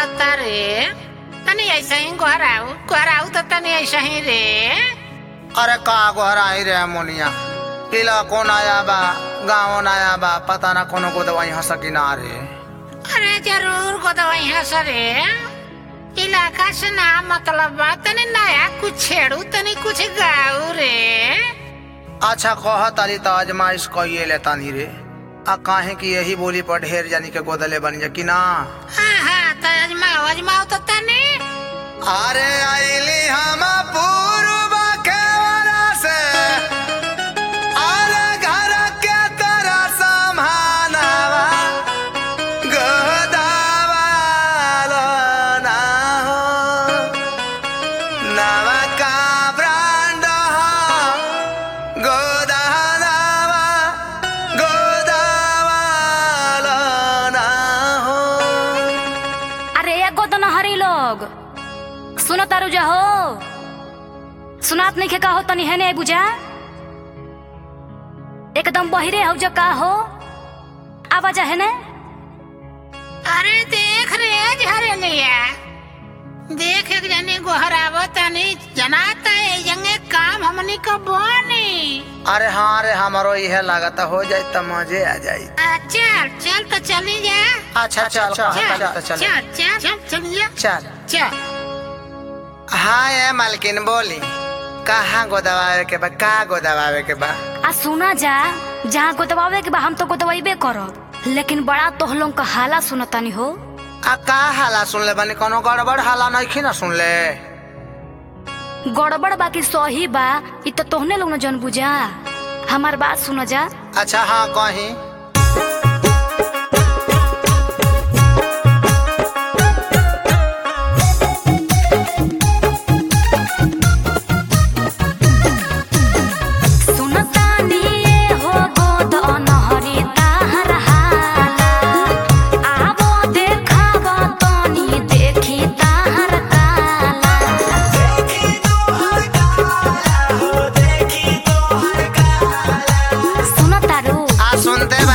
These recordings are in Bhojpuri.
कहता रे तनी ऐसे ही गोहराऊ गोहराऊ तो तनी ऐसे ही रे अरे का गोहराई रे मोनिया किला कौन आया बा गाँव आया बा पता ना कोनो को दवाई हंस ना रे अरे जरूर को दवाई है सरे इलाका से ना मतलब बा तनी नया कुछ छेड़ू तनी कुछ गाऊ रे अच्छा कह तारी तो आजमाइश कहिए ले तानी रे आ काहे की यही बोली पर ढेर जानी के गोदले बन जा कि ना हाँ हाँ तो अजमाओ अजमाओ तो तनी अरे आईली हम पूर्व के वरा से अरे घर के तरह समानवा गोदावालो ना हो नवा का ब्रांड हो गोदानावा गोदावालो ना हो अरे एगो तो नहरी लोग सुनो तारू जा हो सुनात नहीं का हो तनी है नहीं बुझा एकदम बहिरे हो जो का हो आवाज है ने अरे देख रे झरे लिया देख एक जनी गोहराव तनी जनाता है जंगे काम हमनी को बोनी अरे हाँ रे हमारो यह लागत हो जाए तो मजे आ जाए आ, चल चल तो चली जा अच्छा चल चल चल चल चल चल चल चल चलिए चल चल हाँ ये मालकिन बोली कहाँ गोदवावे के बा का गोदवावे के बा आ सुना जा जहाँ गोदवावे के बा हम तो गोदवाइबे करब लेकिन बड़ा तोहलों का हाला सुनतानी हो आ का हाला सुन ले बनी कोनो गड़बड़ हाला नहीं ना सुन ले गड़बड़ बाकी सही बा इ तो तोहने लोग न जन बुझा हमार बात सुनो जा अच्छा हाँ कहीं सुनतानी ये हो गोद अनहरी ताहर हाला आवो देखावा तनी देखी ताहर काला सुनतारू आ सुनते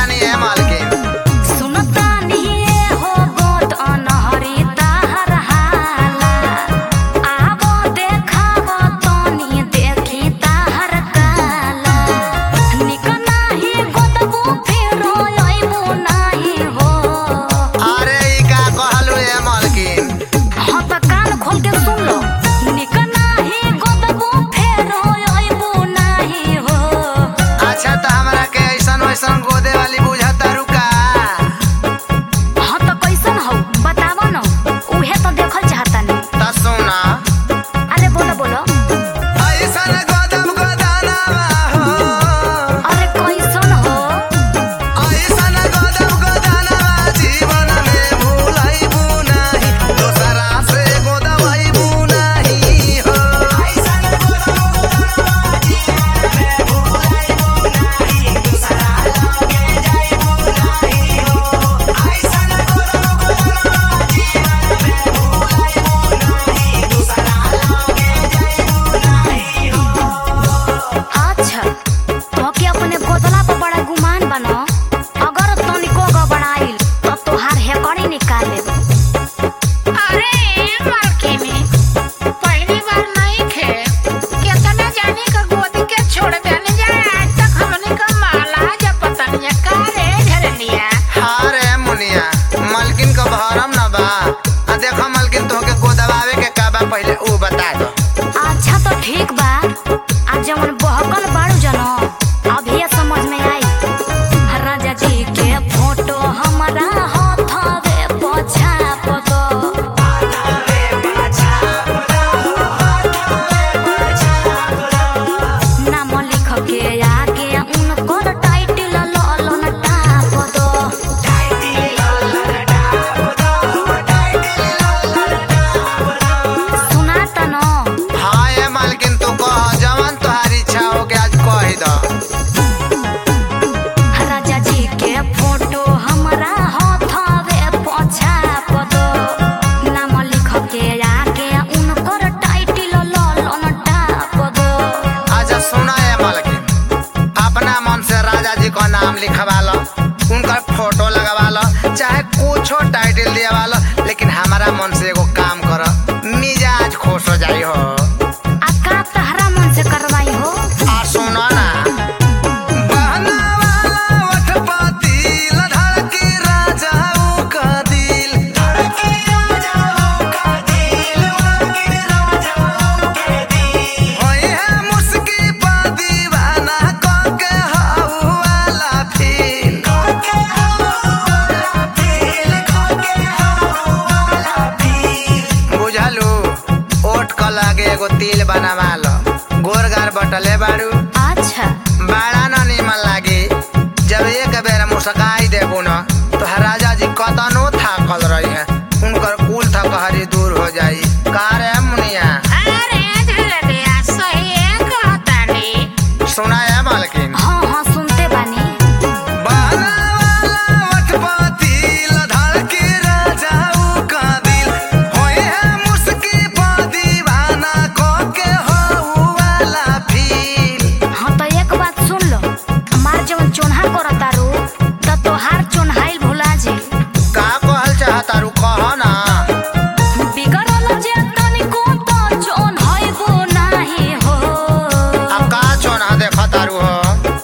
मन से एगो काम कर मिजाज खुश हो जाई हो आ का तहरा मन से करवाई हो आ सुनो ना बहना वाला ओठ पातिल धड़की राजाओं का दिल धड़की राजाओं का दिल धड़की राजाओं के दिल होई है मुस्की पा दीवाना को के हाउ वाला फील को के हाउ वाला फील को के हाउ वाला फील बुझलू ओठ क लागे एगो तिल बनावा लो गोरगार बटले बाड़ू अच्छा बड़ा न निमन लागी जब एक बेर मुस्काई देबू न तो राजा जी कतनो थाकल रही है उनकर कुल थकहरी दूर हो जाई का रे मुनिया अरे झलरिया सही कहतानी सुना है मालकिन हाँ हाँ सुनते बानी बहना वाला ओठ पातिल धड़की राजाऊ का दिल होई है मुस्की पा दीवाना को के हाउ वाला फील हाँ तो एक बात सुन लो हमार जवन चोन्हा करता रू तो तोहार चोन्हाइल भुला जी का कहल चाहता रू कह ना बिगड़ल जे तनिको तो चोन्हाइबो नाही हो अब का चोना देखा तारू हो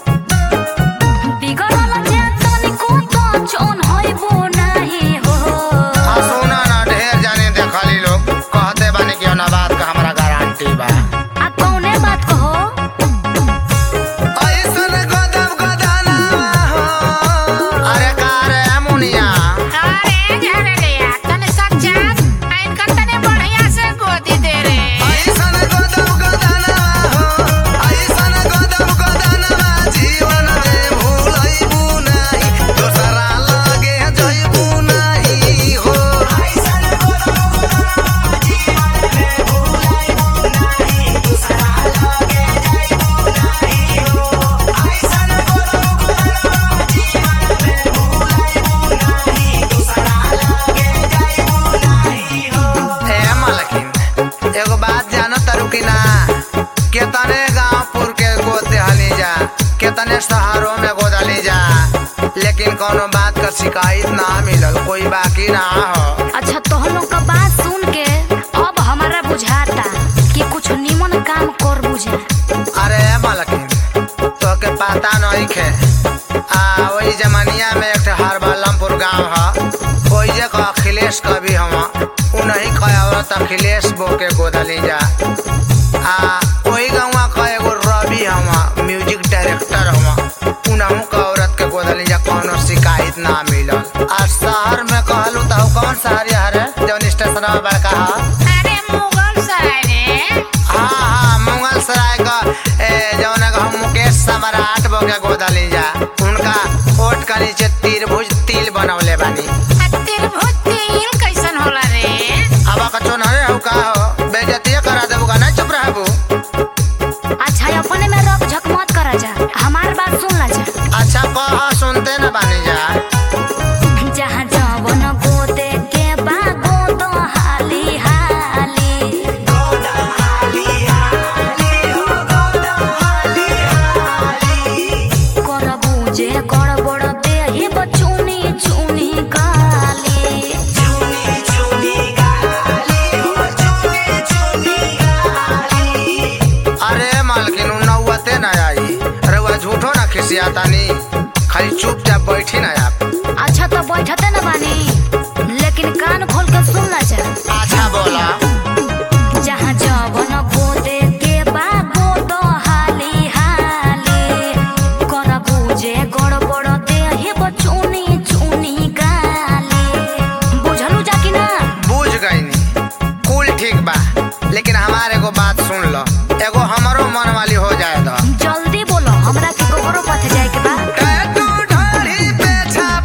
बिगड़ल जे तनिको तो चोन्हाइबो नाही हो आ सुना ना ढेर जाने देखली लोग कहते बानी कि ना बात का हमरा गारंटी बा आ कौने बात कहो ऐसन गदब गदना हो अरे का रे मुनिया अरे झलरिया तने सच्चा इनका तने बढ़िया से गोदी दे रे ऐसन गदब गदना हो ऐसन गदब गदना जीवन में भूलैबू नहीं दोसरा लगे जइबू नहीं हो ऐसन गदब गदना जीवन में भूलैबू नहीं दोसरा लगे जइबू नहीं हो ऐसन गदब गदना जीवन में भूलैबू नहीं दोसरा लगे जइबू नहीं हो ए मलकिन एगो बात जानो तारू कि ना केतने गांवपुर के गोद देहली जा केतने शहरों में गोदली जा लेकिन कोनो बात का शिकायत ना मिलल कोई बाकी ना हो अच्छा तोहलों का बात सुन के अब हमारा बुझाता कि कुछ निमन काम कर बुझा अरे मलकिन तो के पता नहीं खे आ वही जमानिया में एक ठे हरबलमपुर गांव ह कोई जे का अखिलेश कवि हवा उन्हीं का औरत अखिलेश बो के गोदली जा आ वही गाँव का एगो रवि हवा म्यूजिक डायरेक्टर हवा उनहु का औरत के गोदली जा कोनो शिकायत ना मिलल आ शहर में कहलू तो कौन शहर है जौन स्टेशन बड़का है अरे मुगल सराय रे हाँ हाँ मंगल सराय का ए, जौन का हम मुकेश सम्राट बो के गोदली जा उनका ओट का नीचे त्रिभुज तिल बनवले बानी तिरभुज तिल कैसन होला रे अब का चोनहरे हो का हो बेइज्जती करा देबू का नहीं चुप रहबू अच्छा अपने में रख झक मत करा जा हमार बात सुन ला जा अच्छा कह सुनते न बानी जा जहाँ जवन गोदे के बा गोदो हाली हाली कर बुझे कर बड़ देही बचुनी चुनी काली अरे मालकिन उ नौवते न आई रउआ झूठो ना खिसियातानी खाली चुपचाप बैठी ना आप अच्छा तो बैठते न बानी लेकिन कान खोल के सुन ला जा अच्छा बोला जहाँ जवन गोदे के बा गोदो हाली हाली कर बुझे गड़बड़ देही बचुनी चुनी काली बुझलू जा कि ना बुझ गईनी कुल ठीक बा लेकिन हमारे एगो बात सुन लो एगो हमरो मन वाली हो जाए तो जल्दी बोलो हमरा के गोबरो पथ जाए के बा टैटू ढाढ़ी पे छा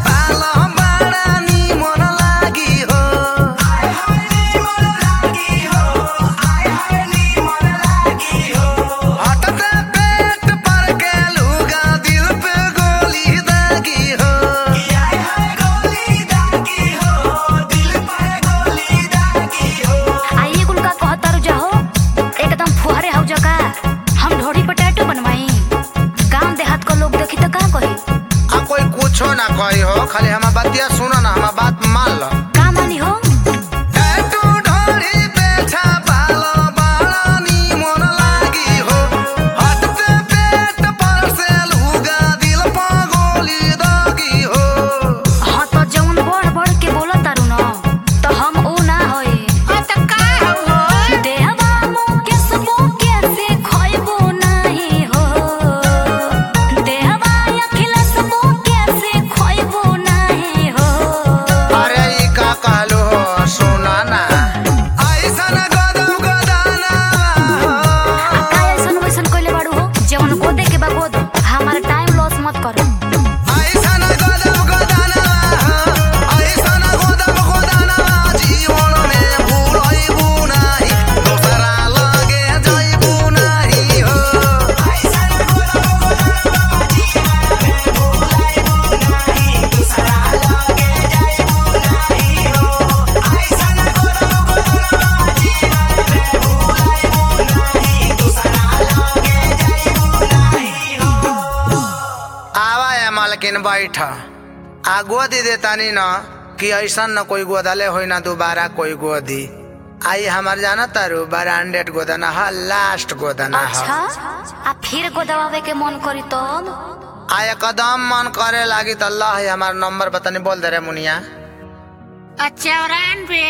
मलकिन बैठ आ गोदी देतानी न कि ऐसा न कोई गोदले होई ना दोबारा कोई गोदी आई हमार जाना तारू ब्रांडेड गोदना ह लास्ट गोदना अच्छा ह आ फिर गोदवावे के मन करी तब आ एकदम मन करे लागी त अल्लाह हमार नंबर बतानी बोल दे रे मुनिया चौरानवे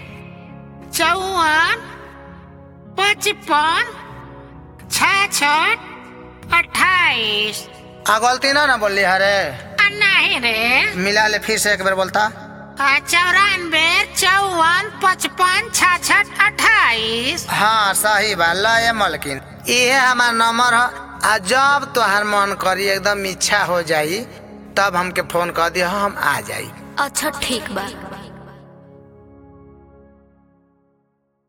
चौवन पचपन छाछठ अट्ठाईस आ गलती ना ना बोली हरे आ, नहीं रे मिला ले फिर से एक बार बोलता आ, चौरानवे चौवन पचपन छाछठ अट्ठाईस हाँ सही बा ल ये मलकिन इहे हमार नंबर ह आ जब तोहार मन करी एकदम इच्छा हो जाई तब हमके फोन कर दिया हम आ जाई अच्छा ठीक बा